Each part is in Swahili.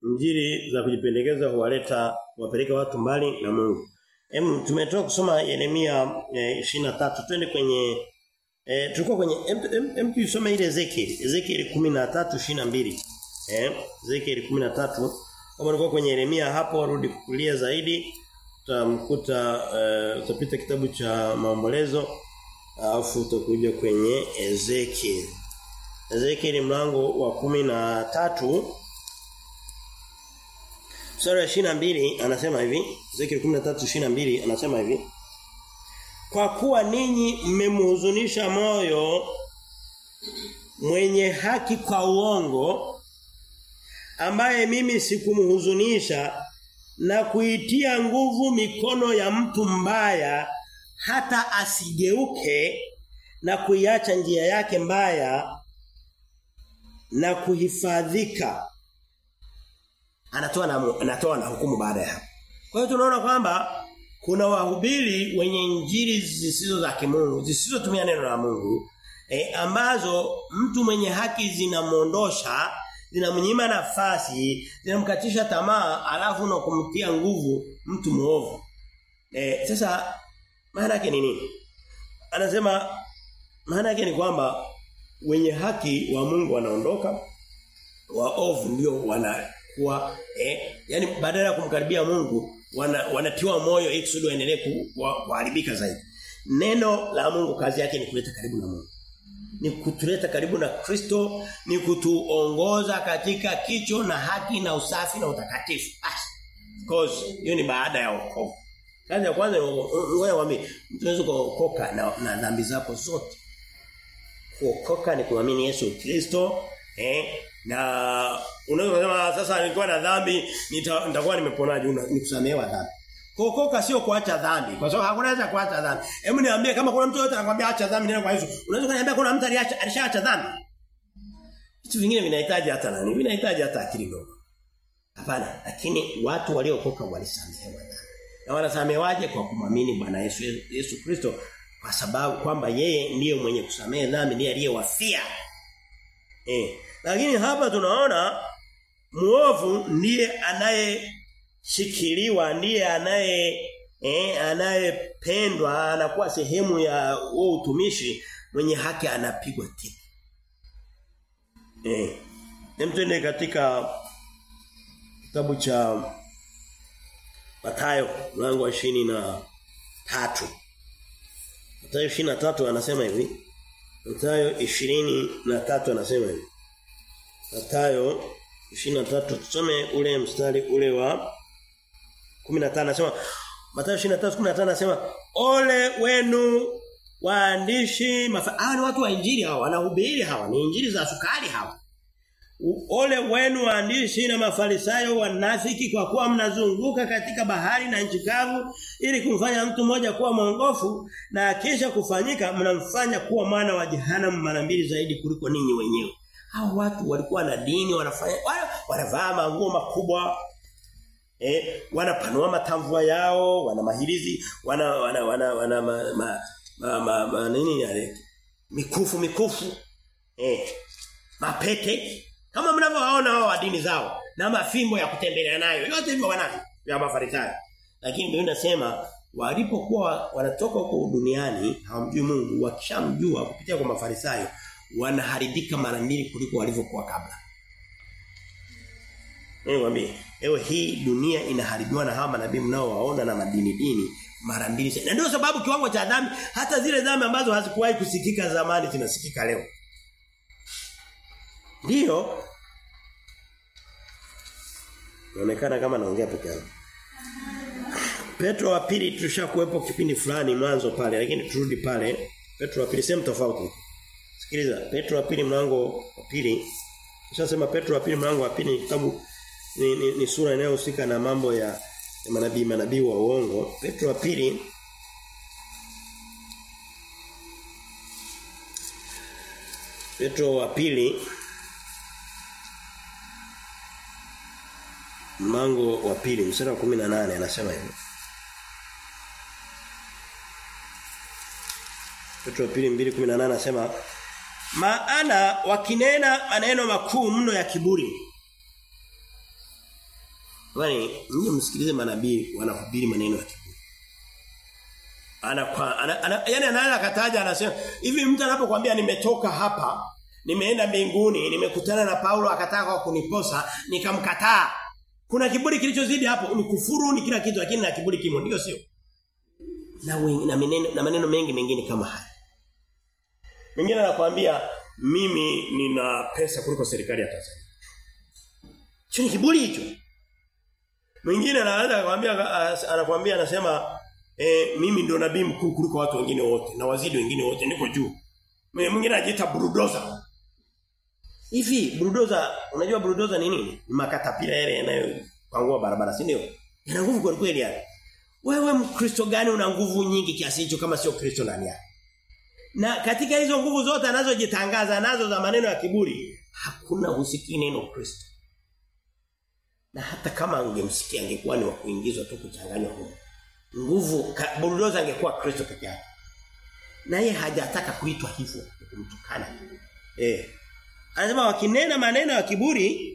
Injili za kujipendekeza huwaleta huwapeleka watu mbali na Mungu. Em tumetoka kusoma Yeremia eh, 23 twende kwenye eh, tulikuwa kwenye em, em tusome ile Ezekiel Ezekiel 13:22 eh Ezekiel 13 kama ulikuwa kwenye Yeremia hapo rudi kulia zaidi utamkuta uh, utapita kitabu cha maombolezo alafu utakuja kwenye Ezekiel Ezekiel mlango wa kumi na tatu Sura ya 22 anasema hivi Ezekiel 13:22 anasema hivi Kwa kuwa ninyi mmemhuzunisha moyo mwenye haki kwa uongo ambaye mimi sikumhuzunisha na kuitia nguvu mikono ya mtu mbaya hata asigeuke na kuiacha njia yake mbaya na kuhifadhika anatoa na anatoa na hukumu baada ya hapo kwa hiyo tunaona kwamba kuna wahubiri wenye injili zisizo za kimungu zisizotumia neno la Mungu e, ambazo mtu mwenye haki zinamuondosha zinamnyima nafasi zinamkatisha tamaa alafu na kumtia nguvu mtu muovu e, sasa maana yake ni nini anasema maana yake ni kwamba wenye haki wa Mungu wanaondoka waovu ndio wanakuwa eh yani badala ya kumkaribia Mungu wana, wanatiwa moyo ili kusudi waendelee kuharibika zaidi neno la Mungu kazi yake ni kuleta karibu na Mungu ni kutuleta karibu na Kristo ni kutuongoza katika kicho na haki na usafi na utakatifu basi because hiyo ni baada ya wokovu kazi ya kwanza wewe wame tunaweza kuokoka na, na dhambi zako zote kuokoka ni kuamini Yesu Kristo eh na unaweza kusema sasa nilikuwa na dhambi nitakuwa nimeponaje nikusamehewa dhambi kuokoka sio kuacha dhambi kwa sababu hakuna haja kuacha dhambi hebu niambie kama kuna mtu yote anakuambia acha dhambi nenda kwa Yesu unaweza kuniambia kuna mtu aliacha alishaacha dhambi vitu vingine vinahitaji hata nani vinahitaji hata akili ndogo hapana lakini watu waliookoka walisamehewa dhambi na wanasamehewaje kwa kumwamini Bwana Yesu Yesu Kristo kwa sababu kwamba yeye ndiye mwenye kusamehe dhambi ndiye aliyewafia eh lakini hapa tunaona muovu ndiye anayeshikiliwa ndiye anaye eh anayependwa anakuwa sehemu ya huo utumishi mwenye haki anapigwa tiki eh Nemtende katika kitabu cha Mathayo mlango wa 23 Mathayo 23 anasema hivi Mathayo 23 anasema hivi Mathayo 23 tusome ule mstari ule wa 15 anasema Mathayo 23:15 anasema ole wenu waandishi hawa ni watu wa injili hawa wanahubiri hawa ni injili za sukari hawa Ole wenu waandishi na mafarisayo wanafiki kwa kuwa mnazunguka katika bahari na nchi kavu ili kumfanya mtu mmoja kuwa mwongofu na kisha kufanyika mnamfanya kuwa mwana wa jehanamu mara mbili zaidi kuliko ninyi wenyewe. Hao watu walikuwa na dini wanafanya wanavaa manguo makubwa eh wanapanua matamvua yao wana mahirizi wana wana wana, wana ma, ma, ma, ma, ma, nini yale mikufu mikufu eh mapete kama mnavyowaona wao wa dini zao na mafimbo ya kutembelea nayo yote hivyo wanavyo ya mafarisayo lakini Biblia inasema walipokuwa wanatoka huko duniani hawamjui Mungu wakishamjua kupitia kwa mafarisayo wanaharibika mara mbili kuliko walivyokuwa kabla Niwaambie, ewe hii dunia inaharibiwa na hawa manabii mnaowaona na madini dini mara mbili. Na ndio sababu kiwango cha dhambi hata zile dhambi ambazo hazikuwahi kusikika zamani zinasikika leo. Ndiyo. Inaonekana kama naongea peke yangu. Petro wa pili tulishakuepo kipindi fulani mwanzo pale lakini turudi pale. Petro wa pili sehemu tofauti. Sikiliza, Petro wa pili mlango wa pili. Nishasema Petro wa pili mlango wa pili kitabu ni, ni, ni sura inayohusika na mambo ya, ya manabii manabii wa uongo. Petro wa pili Petro wa pili mlango wa pili mstari wa 18 anasema hivi. Petro wa pili 2:18 anasema maana wakinena maneno makuu mno ya kiburi Kwani mje msikilize manabii wanahubiri maneno ya kiburi. Ana, kwa, ana, ana yani anaanza kataja anasema hivi mtu anapokuambia nimetoka hapa nimeenda mbinguni nimekutana na Paulo akataka kuniposa nikamkataa kuna kiburi kilichozidi hapo ni kufuru ni kila kitu lakini na kiburi kimo ndio sio na, wengi, na maneno na maneno mengi mengine kama haya mwingine anakuambia mimi nina pesa kuliko serikali ya Tanzania Hicho ni kiburi hicho. Mwingine anaanza akamwambia anakuambia anasema eh, mimi ndio nabii mkuu kuliko watu wengine wote na wazidi wengine wote niko juu. Mwingine anajiita bulldozer. Hivi bulldozer unajua bulldozer ni nini? Ni makatapila yale yanayopangua barabara, si ndio? Yana nguvu kweli kweli yani. Wewe Mkristo gani una nguvu nyingi kiasi hicho kama sio Kristo ndani yako? Na katika hizo nguvu zote anazojitangaza nazo za maneno ya kiburi, hakuna usikii neno Kristo. Na hata kama angemsikia angekuwa ni wa kuingizwa tu kuchanganywa huko. Nguvu bulldozer angekuwa Kristo peke yake. Na yeye hajataka kuitwa hivyo kumtukana. Eh. Anasema wakinena maneno ya kiburi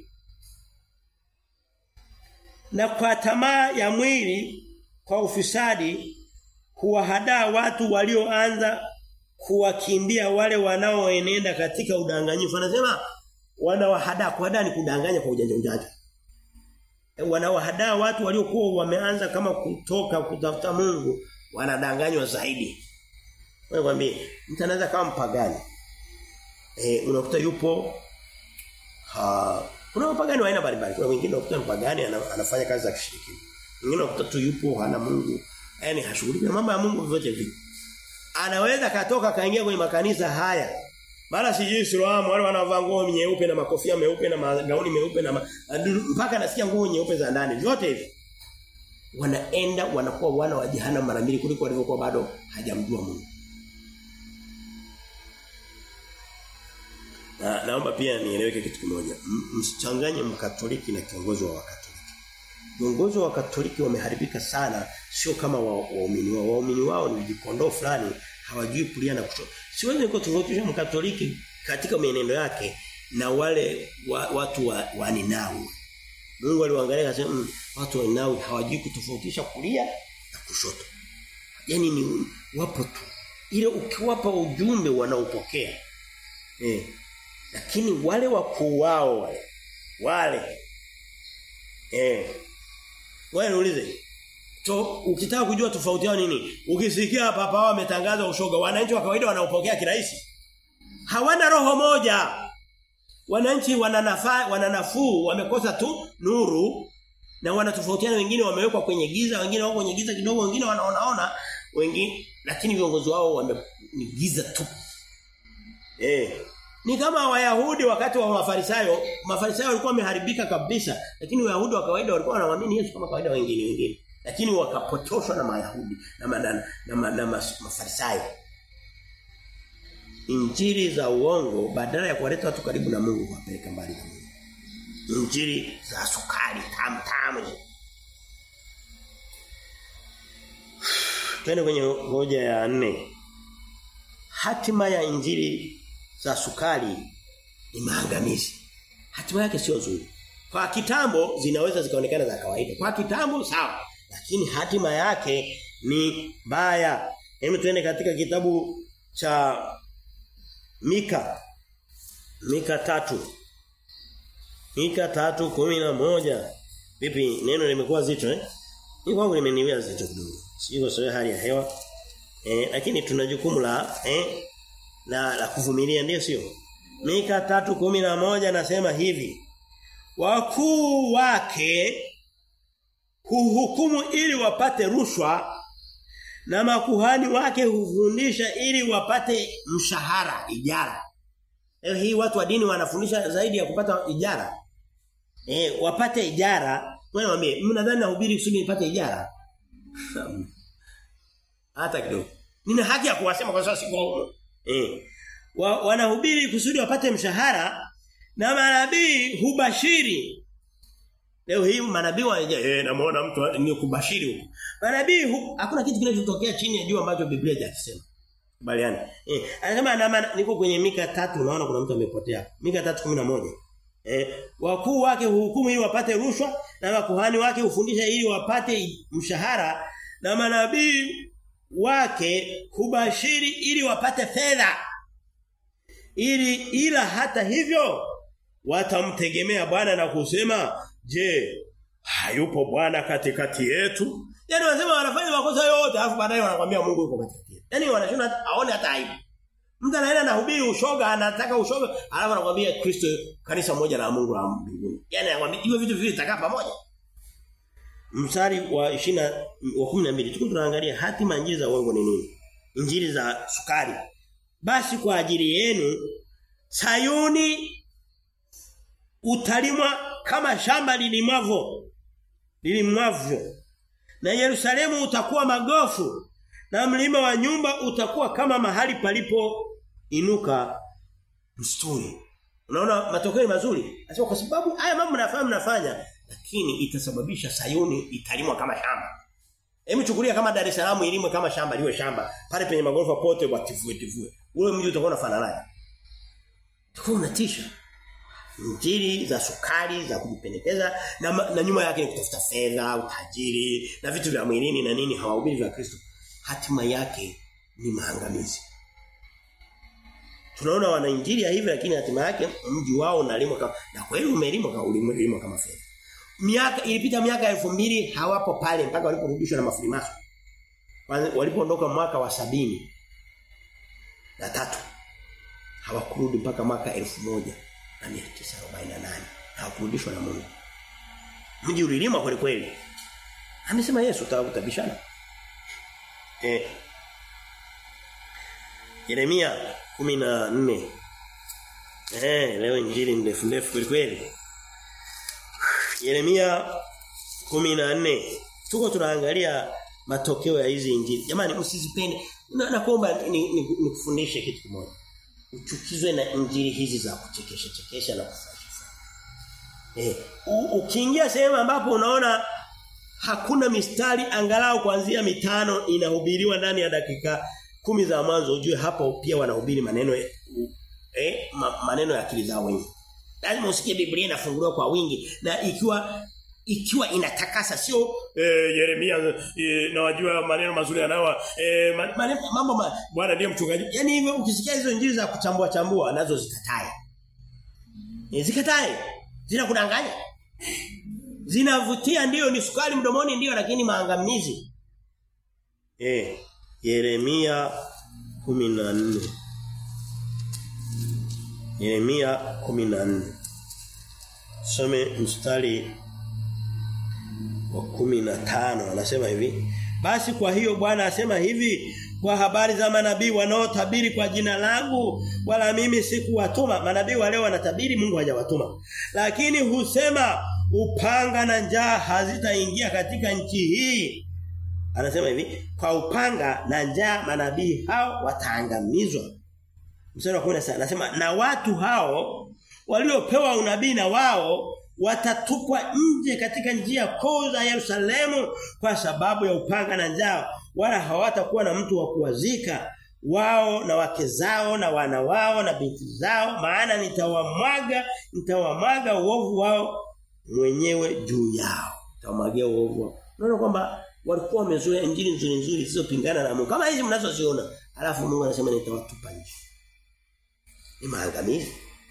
na kwa tamaa ya mwili kwa ufisadi kuwahadaa watu walioanza kuwakimbia wale wanaoenenda katika udanganyifu. Anasema wanawahadaa kuhadaa ni kudanganya kwa ujanja ujanja. Wanawahadaa watu waliokuwa wameanza kama kutoka kutafuta Mungu wanadanganywa zaidi. Wewe kwambie mtu anaweza kama mpagani. Eh unakuta yupo ha kuna mpagani wa aina mbalimbali. Kuna wengine unakuta mpagani anafanya kazi za kishirikina. Wengine unakuta tu yupo hana Mungu. Yaani hashughuliki na mambo ya Mungu vyote vipi. Anaweza katoka kaingia kwenye makanisa haya. Mara sijui Islamu wale wanavaa nguo nyeupe na makofia meupe na magauni meupe na ma, mpaka nasikia nguo nyeupe za ndani. Vyote hivi. Wanaenda wanakuwa wana wa jehanamu mara mbili kuliko walivyokuwa bado hajamjua Mungu. Na naomba pia nieleweke kitu kimoja. Msichanganye mkatoliki na kiongozi wa wakatoliki. Viongozi wa Katoliki wameharibika sana sio kama waumini wa wao. Waumini wao ni vikondoo fulani hawajui kulia na kushoto. Siwezi kutofautisha mkatoliki katika mienendo yake na wale wa, watu wa, wa Ninawi. Mungu aliwaangalia akasema mm, watu wa Ninawi hawajui kutofautisha kulia na kushoto. Yaani ni wapo tu. Ile ukiwapa ujumbe wanaupokea. Eh. Lakini wale wakuu wao wale wale eh wewe niulize. To ukitaka kujua tofauti yao nini? Ukisikia hapa hapa wametangaza ushoga, wananchi wa kawaida wanaopokea kirahisi. Hawana roho moja. Wananchi wananafaa wananafuu wamekosa tu nuru na wanatofautiana wengine wamewekwa kwenye giza, wengine wako kwenye giza kidogo, wengine wanaonaona, wengine lakini viongozi wao wame ni giza tu. Eh. Ni kama Wayahudi wakati wa Mafarisayo, Mafarisayo walikuwa wameharibika kabisa, lakini Wayahudi wa kawaida walikuwa wanaamini Yesu kama kawaida wengine wengine. Lakini wakapotoshwa na Mayahudi na manana, na, na, na Mafarisayo. Injili za uongo badala ya kuwaleta watu karibu na Mungu wapeleka mbali na Mungu. Injili za sukari tamu tamu. Twende kwenye hoja ya nne. Hatima ya injili za sukari ni maangamizi. Hatima yake sio nzuri. Kwa kitambo zinaweza zikaonekana za kawaida. Kwa kitambo sawa, lakini hatima yake ni mbaya. Hebu tuende katika kitabu cha Mika. Mika tatu Mika tatu kumi na moja Vipi neno limekuwa zito eh? Ni kwangu limeniwia zito kidogo. Siko sawa hali ya hewa. Eh, lakini tuna jukumu la eh la, la kuvumilia ndio sio? Mika 3:11 nasema hivi. Wakuu wake huhukumu ili wapate rushwa na makuhani wake hufundisha ili wapate mshahara ijara. Leo hii watu wa dini wanafundisha zaidi ya kupata ijara. Eh, wapate ijara. Wewe mwambie, mnadhani nahubiri kusudi nipate ijara? Hata kidogo. Nina haki ya kuwasema kwa sababu siko Eh. Wa, wanahubiri kusudi wapate mshahara na manabii hubashiri. Leo hii manabii wanaje eh namuona mtu ni kubashiri huko. Manabii hu, hakuna kitu kinachotokea chini ya jua ambacho Biblia haijasema. Kubaliana. Eh, anasema na niko kwenye Mika tatu unaona kuna mtu amepotea. Mika 3:11. Eh, wakuu wake huhukumu ili wapate rushwa na makuhani wake hufundisha ili wapate mshahara na manabii wake hubashiri ili wapate fedha. Ili ila hata hivyo watamtegemea Bwana na kusema, "Je, hayupo Bwana katikati yetu?" Yaani wanasema wanafanya makosa yote alafu baadaye wanakuambia Mungu yuko katikati yetu. Yaani wanashinda aone hata aibu. Mtu anaenda na hubiri ushoga, anataka ushoga, alafu anakuambia Kristo kanisa moja la Mungu la mbinguni. Yaani anakuambia hivyo vitu viwili vitakaa pamoja. Mstari wa 20 wa 12 tuko tunaangalia hatima injili za uongo ni nini? Injili za sukari. Basi kwa ajili yenu Sayuni utalimwa kama shamba lilimwavyo lilimwavyo na Yerusalemu utakuwa magofu na mlima wa nyumba utakuwa kama mahali palipo inuka msituni. Unaona matokeo ni mazuri. Nasema kwa sababu haya mambo mnafanya mnafanya lakini itasababisha Sayuni italimwa kama shamba. Hebu chukulia kama Dar es Salaam ilimwe kama shamba liwe shamba. Pale penye magorofa pote watifue tifue. Ule mji utakuwa unafanana. Utakuwa unatisha. Injili za sukari za kujipendekeza na, na nyuma yake ni kutafuta fedha, utajiri na vitu vya mwilini na nini hawahubiri vya Kristo. Hatima yake ni maangamizi. Tunaona wana injili ya hivi lakini hatima yake mji wao unalimwa kama na kweli umelimwa kama ulimwa kama fedha. Miaka ilipita miaka elfu mbili hawapo pale mpaka waliporudishwa na mafurimaso. Walipoondoka mwaka wa sabini na tatu hawakurudi mpaka mwaka elfu moja na 1948 hawakurudishwa na Mungu. Mji ulilimwa kweli kweli. Amesema Yesu utabishana. Eh Yeremia 14 Eh leo injili ndefu ndefu kweli kweli. Yeremia 14 tuko tunaangalia matokeo ya hizi injili. Jamani msizipende. Na nakuomba nikufundishe ni, ni kitu kimoja. Uchukizwe na injili hizi za kuchekesha chekesha na kufurahisha. Eh, ukiingia sehemu ambapo unaona hakuna mistari angalau kuanzia mitano inahubiriwa ndani ya dakika kumi za mwanzo ujue hapo pia wanahubiri maneno eh ma, maneno ya akili zao wenyewe. Lazima usikie Biblia inafunguliwa kwa wingi na ikiwa ikiwa inatakasa sio eh, Yeremia eh, na wajua maneno mazuri yanawa eh, maneno mambo ma, bwana ndiye mchungaji. Yaani hivyo ukisikia hizo injili za kuchambua chambua nazo zikatae. E, zikatae. Zinakudanganya. Zinavutia ndiyo ni sukari mdomoni ndiyo lakini maangamizi. Eh Yeremia 14 Yeremia 14 Some mstari wa 15 anasema hivi Basi kwa hiyo Bwana asema hivi kwa habari za manabii wanaotabiri kwa jina langu wala mimi sikuwatuma manabii wale wanatabiri Mungu hajawatuma lakini husema upanga na njaa hazitaingia katika nchi hii anasema hivi kwa upanga na njaa manabii hao wataangamizwa mstari wa 10 anasema na watu hao waliopewa unabii na wao watatupwa nje katika njia kuu za Yerusalemu kwa sababu ya upanga na njaa wala hawatakuwa na mtu wa kuwazika wao na wake zao na wana wao na binti zao maana nitawamwaga nitawamwaga uovu wao mwenyewe juu yao nitawamwagia uovu wao unaona kwamba walikuwa wamezoea injili nzuri nzuri zisizopingana na Mungu kama hizi mnazoziona alafu Mungu anasema nitawatupa nje ni maangamizi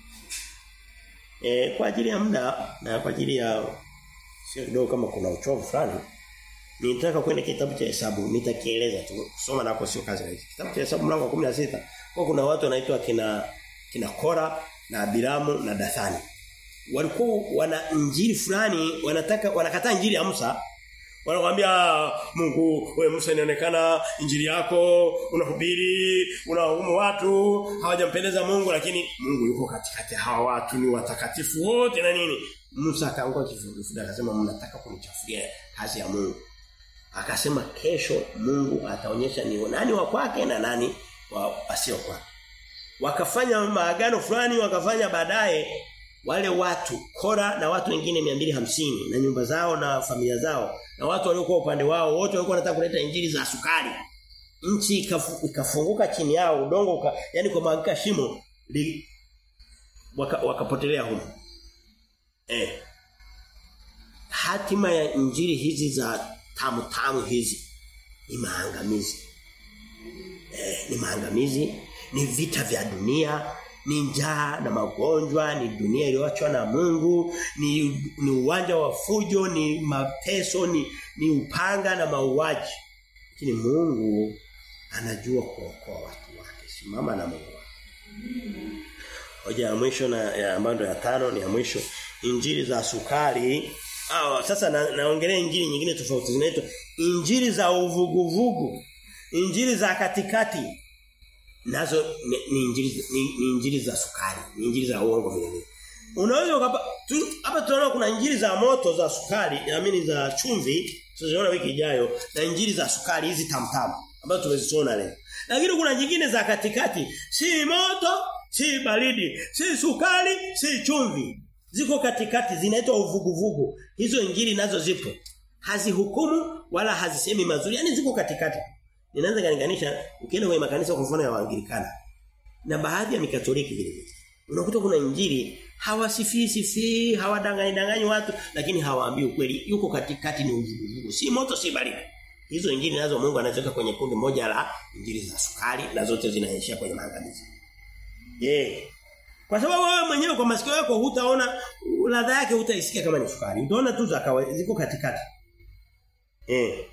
E, kwa ajili ya muda na kwa ajili ya sio kidogo kama kuna uchovu fulani nitaka kwenda kitabu cha hesabu nitakieleza tu kusoma nako sio kazi rahisi kitabu cha hesabu mlango wa 16 kwa kuna watu wanaitwa kina kina Kora na Abiramu na Dathani walikuwa wana injili fulani wanataka wanakataa injili ya Musa wanakuambia Mungu wewe Musa inaonekana injili yako unahubiri unahukumu watu hawajampendeza Mungu lakini Mungu yuko katikati hawa watu ni watakatifu wote na nini Musa akaanguka kifudifudi akasema mnataka kunichafulia kazi ya Mungu akasema kesho Mungu ataonyesha ni nani wa kwake na nani wa asio kwake wakafanya maagano fulani wakafanya baadaye wale watu Kora na watu wengine 250 na nyumba zao na familia zao na watu waliokuwa upande wao wote walikuwa wanataka kuleta injili za sukari nchi ikafu, ikafunguka chini yao udongo uka, yani kwa magika shimo li, waka, wakapotelea huko Eh. Hatima ya injili hizi za tamu tamu hizi ni maangamizi. Eh, ni maangamizi, ni vita vya dunia, ni njaa na magonjwa, ni dunia iliyoachwa na Mungu, ni ni uwanja wa fujo, ni mateso, ni ni upanga na mauaji. Lakini Mungu anajua kuokoa watu wake. Simama na Mungu. Hoja ya mwisho na ya ambayo ya tano ni ya mwisho. Injili za sukari. Ah sasa na, naongelea injili nyingine tofauti zinaitwa injili za uvuguvugu. Injili za katikati. Nazo ni, ni injili ni, ni injili za sukari, ni injili za uongo vile vile. Unaweza ukapa tu, hapa tunaona kuna injili za moto za sukari, naamini za chumvi, tutaziona wiki ijayo na injili za sukari hizi tamtamu ambazo tumeziona leo. Lakini kuna nyingine za katikati, si moto, si baridi, si sukari, si chumvi. Ziko katikati zinaitwa uvuguvugu. Hizo injili nazo zipo. Hazihukumu wala hazisemi mazuri. Yaani ziko katikati. Ninaanza kulinganisha ukienda kwenye makanisa kwa mfano ya Waanglikana na baadhi ya Mikatoliki vile vile. Unakuta kuna injili hawasifii sifii, hawadanganyi danganyi watu lakini hawaambii ukweli. Yuko katikati ni uvuguvugu. Si moto si baridi. Hizo injili nazo Mungu anaziweka kwenye kundi moja la injili za sukari na zote zinaishia kwenye maangamizi. Yeah. Kwa sababu wewe mwenyewe kwa masikio yako hutaona ladha yake hutaisikia kama ni sukari. Utaona tu za kawaida ziko katikati. Eh.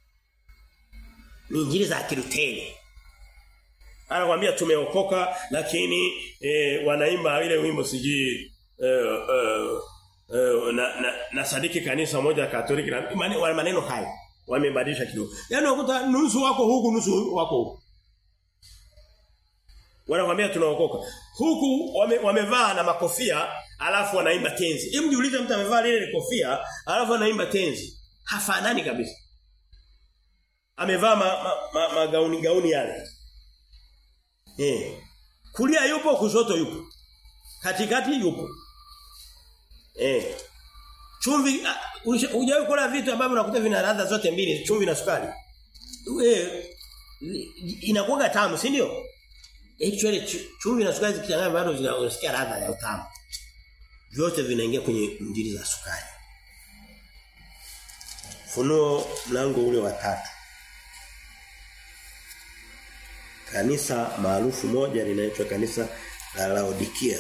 Ni injili za Kiluteri. Anakuambia tumeokoka lakini eh, wanaimba ile wimbo siji eh, eh, eh, na, na, na sadiki kanisa moja Katoliki na maneno, maneno haya wamebadilisha kidogo. Yaani unakuta nusu wako huku nusu wako huku. Wanakuambia tunaokoka. Huku wame, wamevaa na makofia alafu wanaimba tenzi. Hebu jiulize mtu amevaa lile kofia alafu anaimba tenzi. Hafanani kabisa. Amevaa ma, ma, ma, magauni gauni yale. Eh. Kulia yupo kushoto yupo. Katikati yupo. Eh. Chumvi hujawahi kula vitu ambavyo unakuta vina ladha zote mbili, chumvi na sukari. Eh inakuwa tamu, si ndio? Actually chumvi na sukari zikichanganywa bado unasikia ladha ya utamu. Vyote vinaingia kwenye injili za sukari. Funuo mlango ule wa tatu. Kanisa maarufu moja linaitwa kanisa la Laodikia.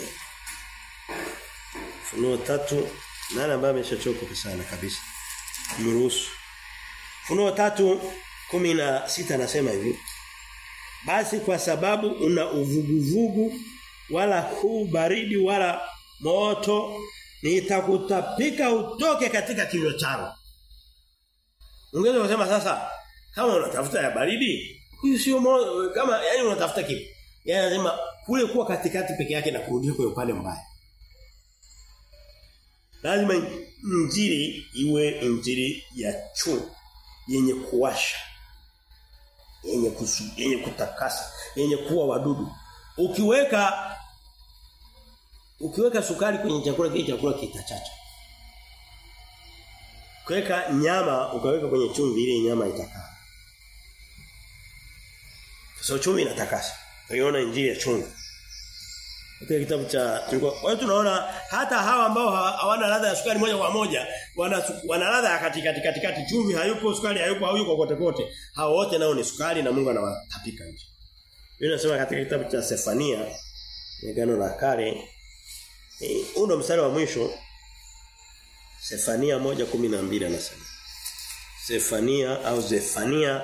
Funuo tatu nani ambaye ameshachoka sana kabisa. Mruhusu. Funuo tatu kumi na sita anasema hivi. Basi kwa sababu una uvuguvugu wala huu baridi wala moto nitakutapika utoke katika kinywa changu. Ungeweza kusema sasa kama unatafuta ya baridi huyu sio kama yani unatafuta kipi? Yaani anasema kule kuwa katikati peke yake na kurudi kwenye upande mbaya. Lazima injili iwe injili ya chu yenye kuwasha yenye kusu, yenye kutakasa yenye kuwa wadudu ukiweka ukiweka sukari kwenye chakula kile chakula kitachacha kuweka nyama ukaweka kwenye chumvi ile nyama itakaa sasa chumvi inatakasa tuiona injili ya chumvi Katika kitabu cha tulikuwa kwa hiyo tunaona hata hawa ambao hawana ladha ya sukari moja kwa moja wana wana ladha ya katikati katikati chumvi hayupo sukari hayupo hayuko kote kote hao wote nao ni sukari na Mungu anawatapika nje. Biblia inasema katika kitabu cha Sefania Agano la Kale huu ndo mstari wa mwisho Sefania 1:12 anasema Sefania au Zefania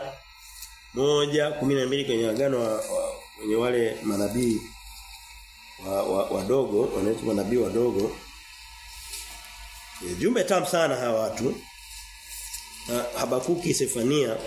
1:12 kwenye agano wa, wa, kwenye wale manabii wadogo wa, wa wanaitwa manabii wadogo e, jumbe tamu sana hawa watu na Habakuki Sefania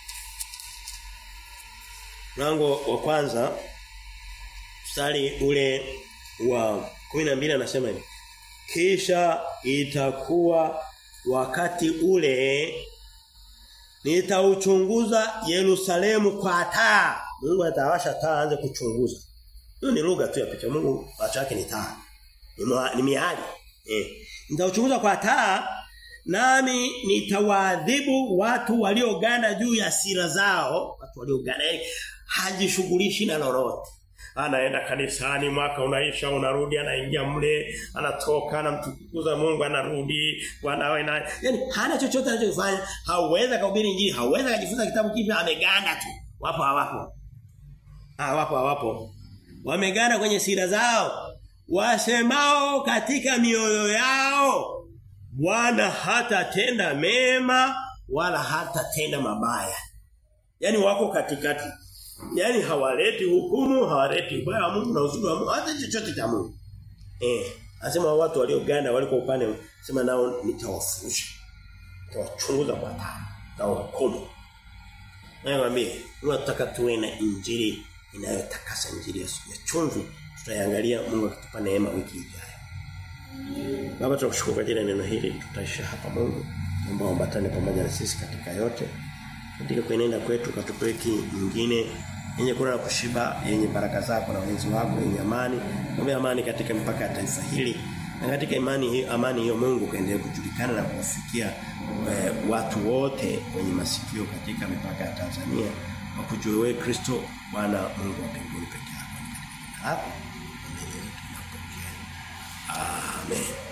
mlango wa kwanza mstari ule wa 12 anasema hivi kisha itakuwa wakati ule nitauchunguza Yerusalemu kwa taa Mungu atawasha taa aanze kuchunguza hiyo ni lugha tu ya picha. Mungu macho yake ni taa. Ni, ni miali. Eh. Nitauchunguza kwa taa nami nitawaadhibu watu walioganda juu ya sira zao, watu walioganda hajishughulishi na lolote. anaenda kanisani mwaka unaisha unarudi anaingia mle anatoka anamtukuza Mungu anarudi bwana wewe na yani hana chochote anachofanya hauweza kuhubiri injili hauweza kujifunza kitabu kipya ameganda tu wapo hawapo ah wapo hawapo wameganda kwenye sira zao wasemao katika mioyo yao Bwana hatatenda mema wala hatatenda mabaya yani wako katikati yani hawaleti hukumu hawaleti ubaya wa Mungu na uzuri wa Mungu hata chochote cha Mungu eh anasema watu walioganda waliko upande sema nao nitawafurusha nitawachunguza kwa taa nitawahukumu nakwambia tunataka tuwe na injili inayotakasa injili ya chumvi tutaiangalia Mungu akitupa neema wiki ijayo Baba tunakushukuru kwa ajili ya neno hili tutaisha hapa Mungu naomba umbatane pamoja na sisi katika yote katika kuenenda kwetu katupe wiki nyingine yenye kula na kushiba yenye baraka zako na ulinzi wako yenye amani naomba amani katika mipaka ya taifa hili na katika imani hiyo amani hiyo Mungu kaendelee kujulikana na kuwafikia e, watu wote wenye masikio katika mipaka ya Tanzania wakujue wewe Kristo Bwana Mungu wa mbinguni pekee yako. Hapo mbele yetu tunapokea. Amen.